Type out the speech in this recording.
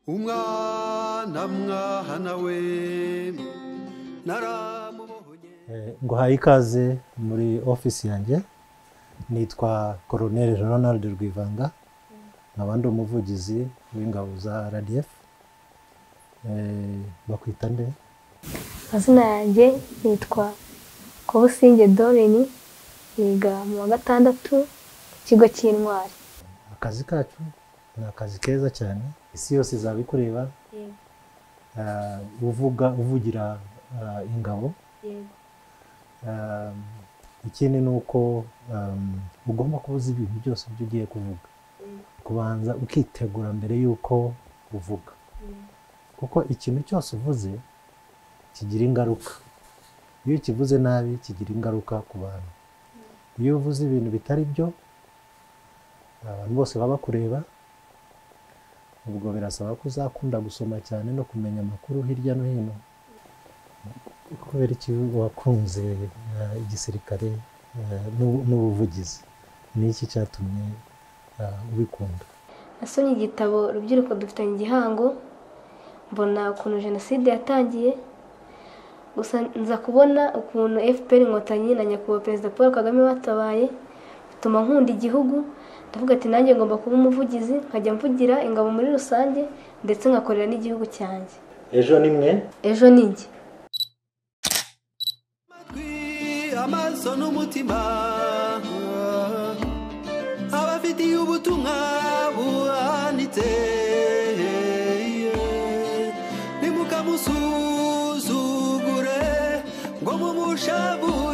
umwana mwana we naramubohoye nguhaye ikaze muri ofisi yanjye nitwa koroneri ronald rwivanga nkaba ndi umuvugizi w'ingabo za rdf Eh, bakwita nde amazina yanjye nitwa kobusinge doreni niga mu wa gatandatu ku kigo cy'intwari akazi kacu ni akazi keza cyane isi yose izaba ikureba ah, uvuga uvugira ah, ingabo Um, ikindi ni uko um, ugomba kuba uzi ibintu byose byo ugiye kuvuga kubanza ukitegura mbere y'uko uvuga kuko ikintu cyose uvuze kigira ingaruka iyo ukivuze nabi kigira ingaruka ku bantu iyo uvuze ibintu bitari byo abantu bose baba bakureba ubwo birasaba ko uzakunda gusoma cyane no kumenya amakuru hirya no hino kubera iki wakunze eh, igisirikare eh, n'ubu- n'ubuvugizi ni iki cyatumye eh, ubikunda nasomye igitabo urubyiruko dufitanye igihango mbona ukuntu jenoside yatangiye gusa nza kubona ukuntu fpr inkotanyi na nyakubahwa perezida paul kagame batabaye bituma nkunda igihugu ndavuga ati nanjye ngomba kuba umuvugizi nkajya mvugira ingabo muri rusange ndetse nkakorera n'igihugu cyanjye ejo ni mwe ejo ni njye amatwi amaso n'umutima abafitiye ubutumwa buhanitse nimukamusuzugure ngo mumushavure